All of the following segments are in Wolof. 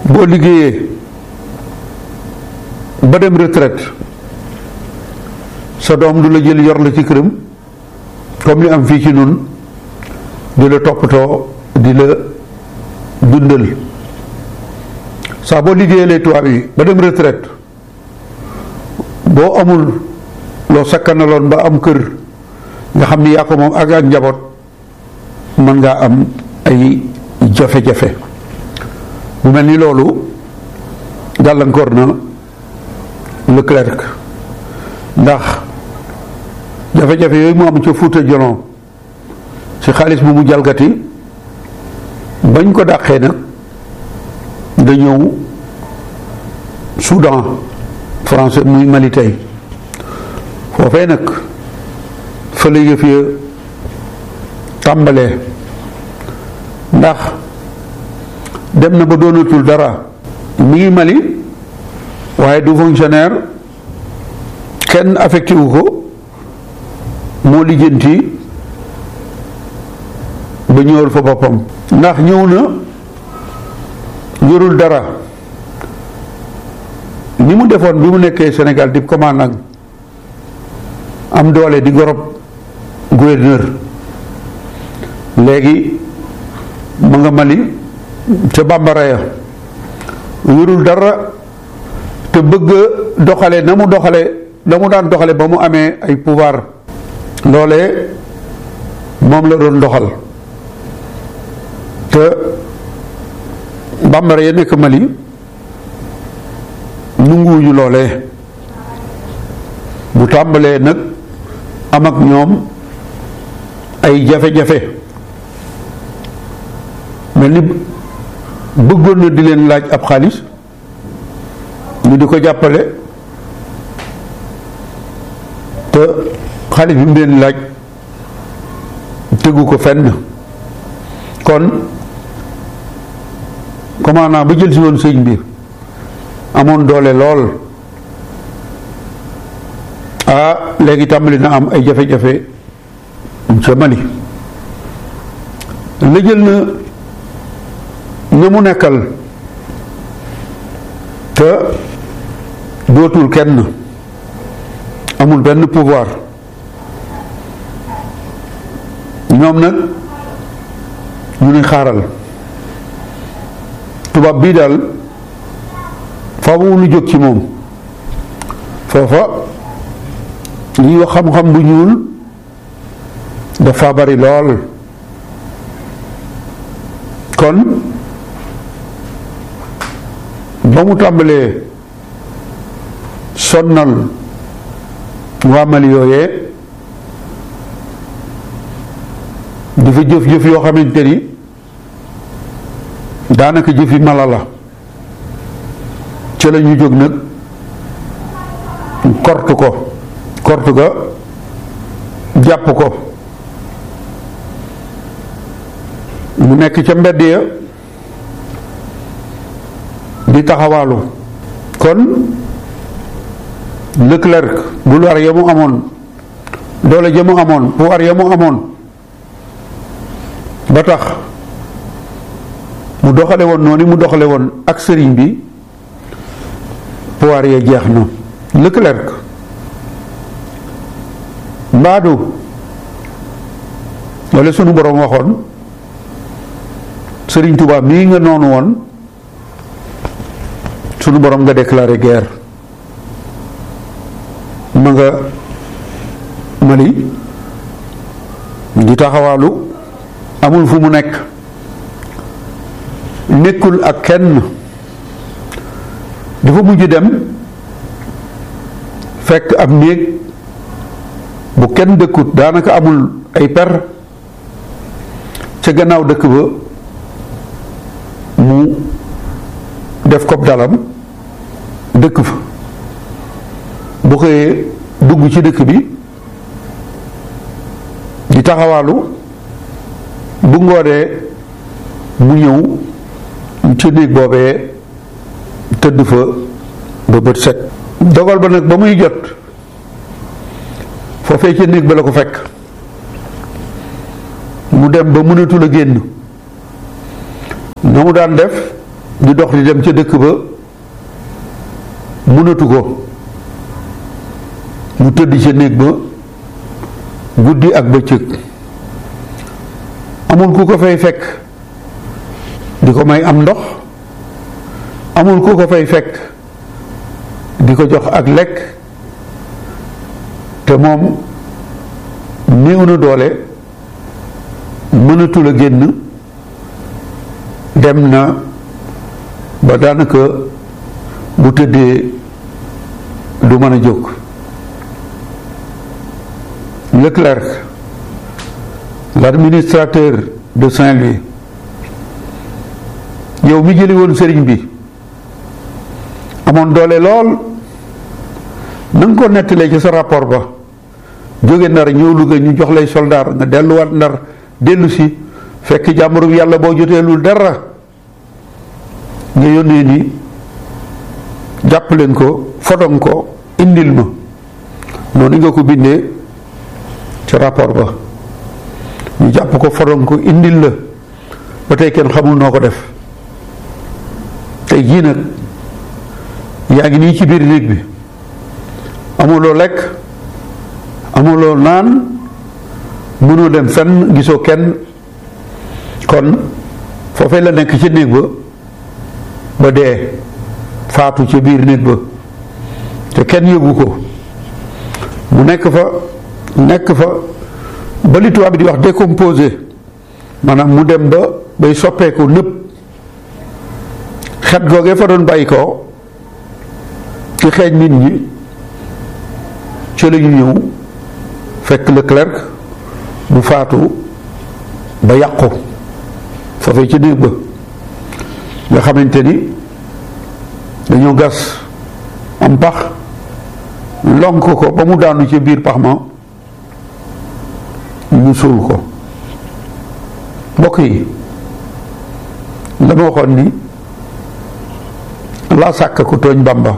boo liggéeyee ba dem retraite sa doom du la jël yor la ci këram comme li am fii ci nun di la toppatoo di la dundal saa boo liggéeyalee tubaab yi ba dem retraite boo amul loo sakkanaloon ba am kër nga xam ni yaa ko moom ak ak njaboot mën ngaa am ay jafe-jafe mu mel ni loolu gàllankoor na Leclerc ndax jafe-jafe yooyu mu am ca Fuuta Jalon ci xaalis bu mu jalgati bañ ko dàqee nag da ñëw Soudan français muy Mali tey foofee nag fa la yëf ya tàmbalee ndax dem na ba doonatul dara mi ngi Mali waaye du fonctionnaire kenn affecté wu ko moo lijjanti ba ñëwal fa boppam ndax ñëw na yorul dara ni mu defoon bi mu nekkee Sénégal di commandant am doole di gorob gouverneur léegi mu nga Mali ca bambara ya yorul dara te bëgg doxale na mu doxale na mu daan doxale ba mu amee ay pouvoir loolee moom la doon doxal te bambara ya nekk Mali nunguwuñu loolee bu tàmbalee nag am ak ñoom ay jafe-jafe mel ni bëggoon na di leen laaj ab xaalis ñu di ko jàppale te xaalis bi mu leen laaj tegu ko fenn kon commandant ba jël si woon sëñ bi amoon doole lool ah léegi tàmbali na am ay jafe-jafe ca Mali la jël na ña mu nekkal te dootul kenn amul benn pouvoir ñoom nag ñu ni xaaral tubaab bii daal faaw lu jóg ci moom foofa li wax xam-xam bu ñuul dafa bari lool kon ba mu tàmbalee sonnal waa Mali yooyee dafa jëf-jëf yoo xamante ni daanaka jëfi mala la ci la ñu jóg nag kortu ko kortu ga jàpp ko mu nekk ca mbedd ya di taxawaalu kon Leclerc bu war ya mu amoon doole ja mu amoon pouvoir ya mu amoon ba tax mu doxale woon noonu mu doxale woon ak sëriñ bi pouvoir ya jeex na Leclerc mbaadu wala sunu boroom waxoon sëriñ Tuubaa mii nga noonu woon sunu boroom nga déclaré guerre ma nga Mali di taxawaalu amul fu mu nekk nekkul ak kenn dafa mujj dem fekk ab néeg bu kenn dëkkut daanaka amul ay per ca gannaaw dëkk ba mu def ko dalam dëkk fa bu xëyee dugg ci dëkk bi di taxawaalu bu ngoonee mu ñëw ci néeg boobee tëdd fa ba bët set dogal ba nag ba muy jot foofee ca néeg ba la ko fekk mu dem ba mënatul a génn na mu daan def di dox di dem ca dëkk ba mënatu ko mu tëdd ca néeg ba guddi ak bëccëg amul ku ko fay fekk di ko may am ndox amul ku ko fay fekk di ko jox ak lekk te moom néew na doole mënatul a génn dem na ba daanaka bu tëddee du mën a jóg Leclerc l'administrateur de Saint-Louis yow mi jëli woon sëriñ bi amoon doole lool na nga ko nettalee ci sa rapport ba jóge ndar ñëw Louga ñu jox lay soldaar nga delluwaat ndar dellu si fekk jàmbarum yàlla boo joteelul dara nga yónnee ni jàpp leen ko fotong ko indil ma noonu nga ko bindee ci rapport ba ñu jàpp ko fotong ko indil la ba tey kenn xamul noo ko def tey jii nag yaa ngi nii ci biir néeg bi amuloo lekk amuloo naan mënoo dem fenn gisoo kenn kon foofee la nekk ci néeg ba ba dee faatu ca biir néeg ba te kenn yëgu ko mu nekk fa nekk fa ba li tubaab bi di wax décomposé maanaam mu dem ba bay soppeeku nëpp xet googee fa doon bàyyi ko ci xeeñ nit ñi ci la ñu ñëw fekk Leclerc mu faatu ba yàqu foofee ci néeg ba nga xamante ni dañoo gas am pax lonk ko ba mu daanu ci biir pax ma ñu suul ko mbokk yi la ma waxoon ni laa sàkk ku tooñ Bàmba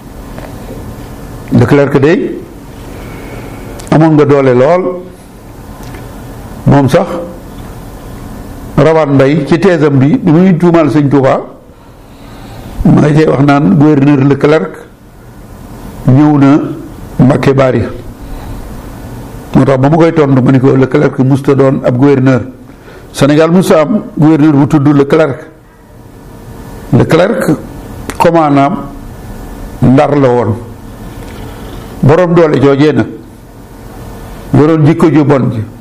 Leclerc de amoon nga doole lool moom sax rawaan mbay ci teesam bi bi muy tuumaal sëñ Touba ma nga cay wax naan gouverneur Leclerc ñëw na Mbàkke Bari moo tax ba ma koy tontu ma ni ko Leclerc musta doon ab gouverneur Sénégal musta am gouverneur bu tudd Leclerc Leclerc commandant Ndar la woon boroom doole joojee nag yoroon jikko ju bon ji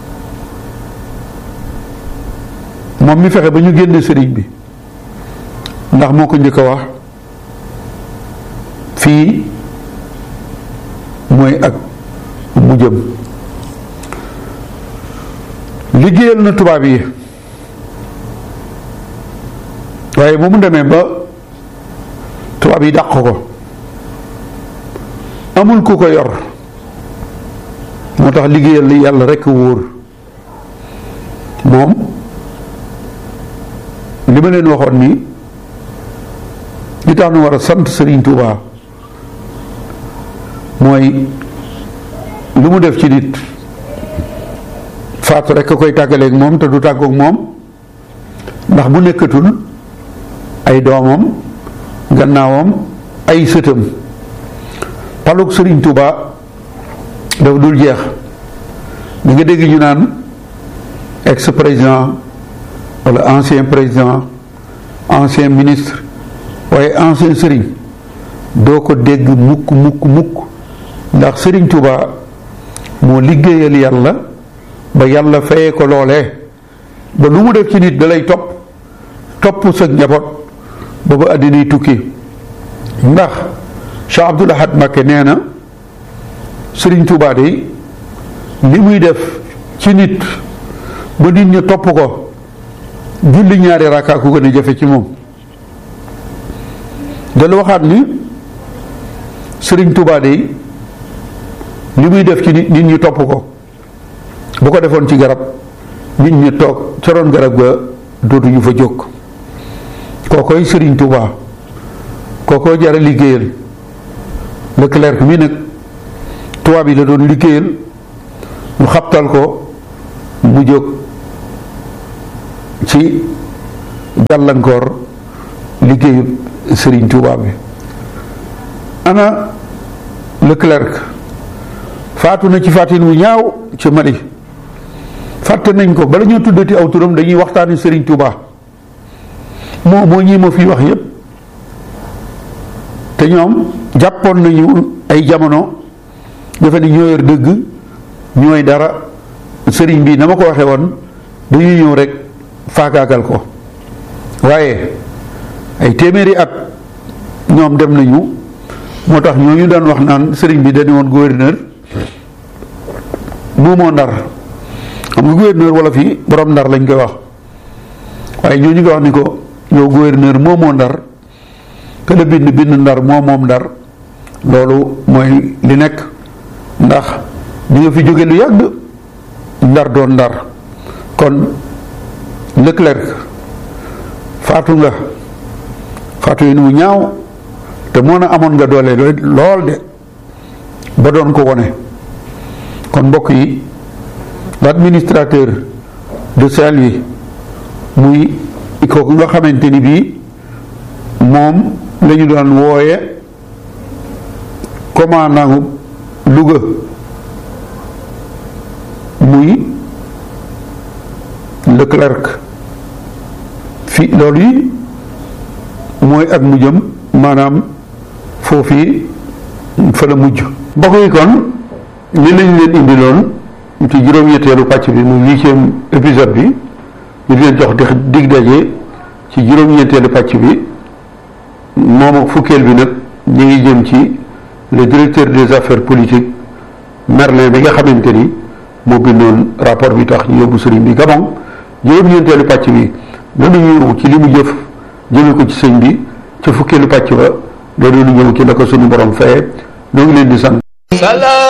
moom mi fexe ba ñu génne sëriñ bi ndax moo ko njëkk a wax fii mooy ak mu jëm liggéeyal na tubaab yi waaye bu mu demee ba tubaab yi dàq ko amul ku ko yor moo tax liggéeyal li yàlla rekk wóor moom li ma leen waxoon ni li tax nu war a sant Sëriñ Tuubaa mooy lu mu def ci nit faatu rekk a koy tàggaleeg moom te du tàggoog moom ndax bu nekkatul ay doomam gannaawam ay sëtam palug Sëriñ Tuubaa dafa dul jeex da nga dégg ñu naan ex président wala ancien président ancien ministre waaye ancien sëriñ doo ko dégg mukk mukk mukk ndax Sëriñ Tuubaa moo liggéeyal yàlla ba yàlla fayee ko loolee ba lu mu def ci nit da lay topp topp sa njaboot ba ba àddinay tukki ndax Cheikh Abdoul Ahad Mbacké nee na Sëriñ Tuubaa de li muy def ci nit ba nit ñi topp ko julli ñaari rakkaa ku gën a jafe ci moom dala waxaat ni Sëriñ Tuubaa de li muy def ci nit nit ñi topp ko bu ko defoon ci garab nit ñi toog ca roon garab ga dootuñu fa jóg kookoy Sëriñ Tuubaa kookoo jara liggéeyal Leclerc mi nag tubaab yi la doon liggéeyal mu xabtal ko mu jóg ci gàllankoor liggéeyu Serigne Touba bi ana Leclerc faatu na ci fàttin wu ñaaw ci Mali fàtte nañ ko bala ñoo tuddati aw turam dañuy waxtaani Serigne Touba moo moo ñii ma fi wax yépp te ñoom jàppoon nañu ay jamono defe ni ñoo yor dëgg ñooy dara sëriñ bi na ma ko waxee woon dañuy ñëw rek faagaakal ko waaye ay téeméeri at ñoom dem nañu moo tax ñooñu daan wax naan sëriñ bi dañu woon gouverneur moomoo ndar xam nga gouverneur wala fii borom ndar lañ koy wax waaye ñooñu ko wax ni ko yow gouverneur moomoo ndar te la bind bind ndar moo moom ndar loolu mooy li nekk ndax ñu nga fi jóge lu yàgg ndar doon ndar kon Leclerc faatu nga faatu yi mu ñaaw te moo na amoon nga doole lool de ba doon ko wone kon mbokk yi l'administrateur de Saint-Louis muy kooku nga xamante ni bii moom la ñu doon wooye commandant Louga muy Leclerc fi loolu yi mooy ak mujjam maanaam foofii fa la mujj mbokk yi kon li lañ leen indiloon ci juróom-ñetteelu pàcc bi muy huitième épisode bi ñu leen jox dig daje ci juróom-ñetteelu pàcc bi moom ak fukkeel bi nag ñu ngi jëm ci le directeur des affaires politiques Merlin bi nga xamante ni moo bindoon rapport bi tax ñu yóbbu sëriñ bi Gabon juróom-ñeenteelu pàcc bi dana ñëw ci li mu jëf jëme ko ci sëñ bi ca fukkeelu pàcc ba dana ñëw ci la ko suñu borom fayee ñoo ngi leen di sant